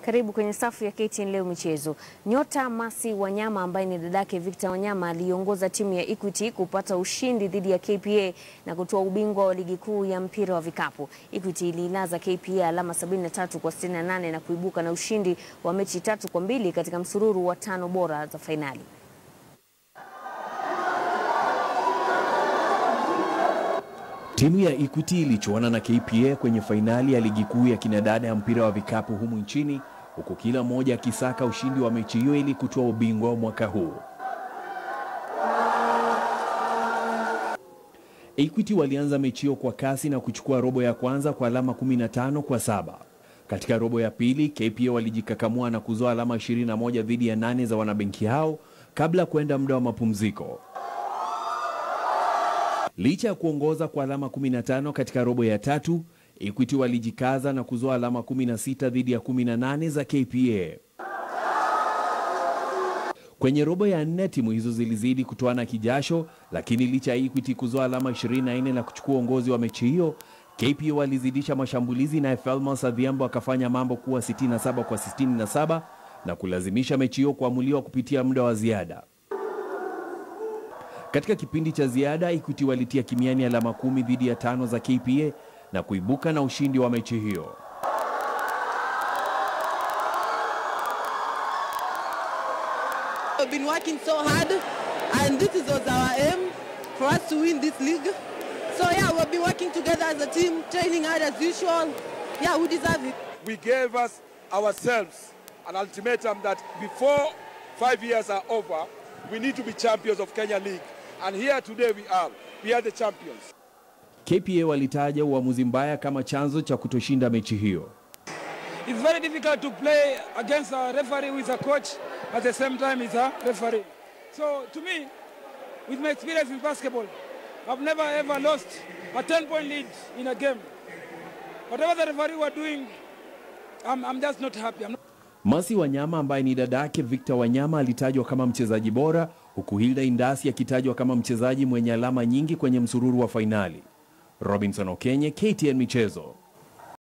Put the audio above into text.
Karibu kwenye safu ya KTN leo michezo. Nyota Mercy Wanyama ambaye ni dadake Victor Wanyama aliongoza timu ya Equity kupata ushindi dhidi ya KPA na kutoa ubingwa wa ligi kuu ya mpira wa vikapu. Equity ililaza KPA alama 73 kwa 68 na kuibuka na ushindi wa mechi tatu kwa mbili katika msururu wa tano bora za fainali. Timu ya Equity ilichuana na KPA kwenye fainali ya ligi kuu ya kinadada ya mpira wa vikapu humu nchini huku kila mmoja akisaka ushindi wa mechi hiyo ili kutoa ubingwa wa mwaka huu. Equity walianza mechi hiyo kwa kasi na kuchukua robo ya kwanza kwa alama 15 kwa saba. Katika robo ya pili, KPA walijikakamua na kuzoa alama 21 dhidi ya nane za wanabenki hao kabla kwenda muda wa mapumziko. Licha ya kuongoza kwa alama 15 katika robo ya tatu, Equity walijikaza na kuzoa alama 16 dhidi ya 18 za KPA. Kwenye robo ya nne timu hizo zilizidi kutoana kijasho, lakini licha ya Equity kuzoa alama 24 na kuchukua uongozi wa mechi hiyo, KPA walizidisha mashambulizi na Felmas Adhiambo akafanya mambo kuwa 67 kwa 67 na kulazimisha mechi hiyo kuamuliwa kupitia muda wa ziada. Katika kipindi cha ziada Equity walitia kimiani alama kumi dhidi ya tano za KPA na kuibuka na ushindi wa mechi hiyo. We've been working so hard and this is was our aim for us to win this league. So yeah, we've been working together as a team, training hard as usual. Yeah, we deserve it. we gave us ourselves an ultimatum that before five years are over, we need to be champions of Kenya League. And here today we are. We are the champions. KPA walitaja uamuzi mbaya kama chanzo cha kutoshinda mechi hiyo. It's very difficult to play against a referee who is a coach at the same time he's a referee. So to me, with my experience in basketball, I've never ever lost a 10 point lead in a game. Whatever the referee were doing, I'm, I'm just not happy. I'm not Mercy Wanyama ambaye ni dadake Victor Wanyama alitajwa kama mchezaji bora huku Hilda Indasi akitajwa kama mchezaji mwenye alama nyingi kwenye msururu wa fainali. Robinson Okenye, KTN Michezo.